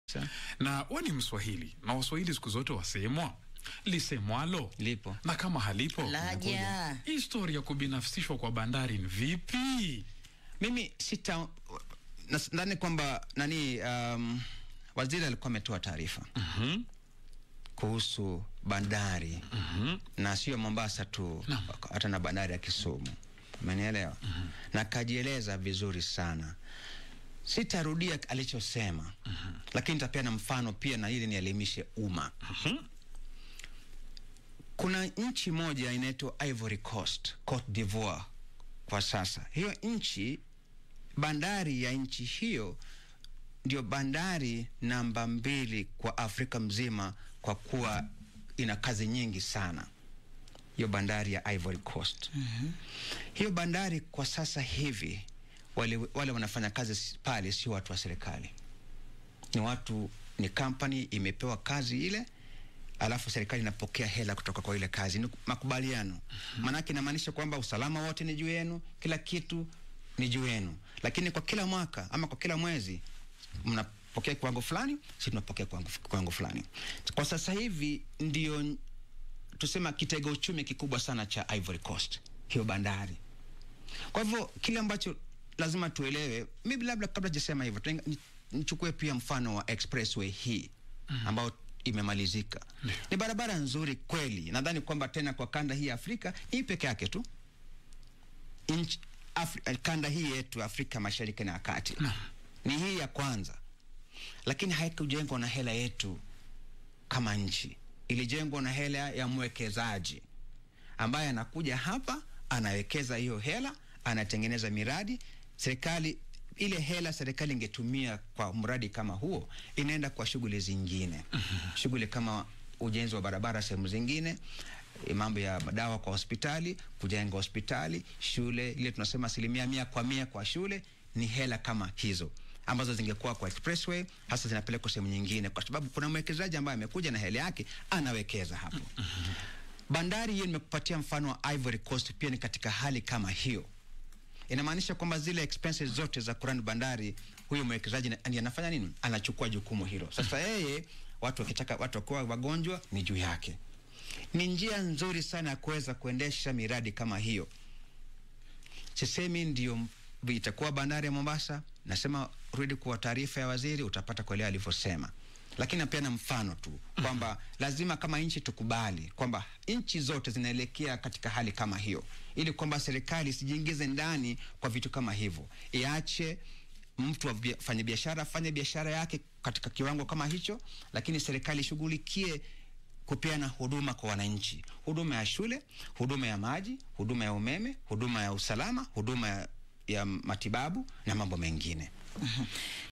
na we ni Mswahili na Waswahili siku zote wasemwa lisemwalo Lipo. na kama halipo Laja. linakuja. Historia ya kubinafsishwa kwa bandari ni vipi? Mimi sita nadhani kwamba nani, um, waziri alikuwa ametoa taarifa Mhm. kuhusu bandari Mhm. na sio Mombasa tu, Naam. hata na bandari ya Kisumu, umenielewa? Na kajieleza vizuri sana. Sitarudia alichosema, lakini nitapeana mfano pia na ili nielimishe umma. Kuna nchi moja inaitwa Ivory Coast, Cote d'Ivoire kwa sasa. Hiyo nchi, bandari ya nchi hiyo ndio bandari namba mbili kwa Afrika mzima kwa kuwa ina kazi nyingi sana, hiyo bandari ya Ivory Coast. Hiyo bandari kwa sasa hivi wale, wale wanafanya kazi s- pale sio watu wa serikali, ni watu, ni company imepewa kazi ile, alafu serikali inapokea hela kutoka kwa ile kazi. Ni makubaliano, maanake inamaanisha kwamba usalama wote ni juu yenu, kila kitu ni juu yenu, lakini kwa kila mwaka ama kwa kila mwezi mnapokea kiwango fulani, sisi tunapokea kiwango, kiwango fulani. Kwa sasa hivi ndio tusema kitega uchumi kikubwa sana cha Ivory Coast, hiyo bandari. Kwa hivyo kile ambacho lazima tuelewe, mimi labda kabla sijasema hivyo, tuenga- ni- nichukue pia mfano wa expressway hii ambao imemalizika. Ni barabara nzuri kweli, nadhani kwamba tena kwa kanda hii ya Afrika hii peke yake tu Inch, Afri, eh, kanda hii yetu Afrika Mashariki na ya Kati ni hii ya kwanza, lakini haikujengwa na hela yetu kama nchi, ilijengwa na hela ya mwekezaji ambaye anakuja hapa anawekeza hiyo hela, anatengeneza miradi. Serikali ile hela serikali ingetumia kwa mradi kama huo, inaenda kwa shughuli zingine, shughuli kama ujenzi wa barabara sehemu zingine, eh, mambo ya dawa kwa hospitali, kujenga hospitali, shule, ile tunasema asilimia mia kwa mia kwa shule, ni hela kama hizo ambazo zingekuwa kwa expressway, hasa zinapelekwa sehemu nyingine, kwa sababu kuna mwekezaji ambaye amekuja na hela yake anawekeza hapo. Bandari hiyo nimekupatia mfano wa Ivory Coast, pia ni katika hali kama hiyo. Inamaanisha kwamba zile expenses zote za kurani bandari, huyo mwekezaji na- ndiye anafanya nini? Anachukua jukumu hilo. Sasa yeye, watu wakitaka, watu wakiwa wagonjwa ni juu yake. Ni njia nzuri sana ya kuweza kuendesha miradi kama hiyo. Sisemi ndio m- itakuwa bandari ya Mombasa, nasema rudi kwa taarifa ya waziri, utapata kuelewa alivyosema, lakini napeana mfano tu kwamba lazima kama nchi tukubali kwamba nchi zote zinaelekea katika hali kama hiyo, ili kwamba serikali isijiingize ndani kwa vitu kama hivyo, iache mtu afanye biashara afanye biashara yake katika kiwango kama hicho, lakini serikali ishughulikie kupeana huduma kwa wananchi, huduma ya shule, huduma ya maji, huduma ya umeme, huduma ya usalama, huduma ya, ya matibabu na mambo mengine.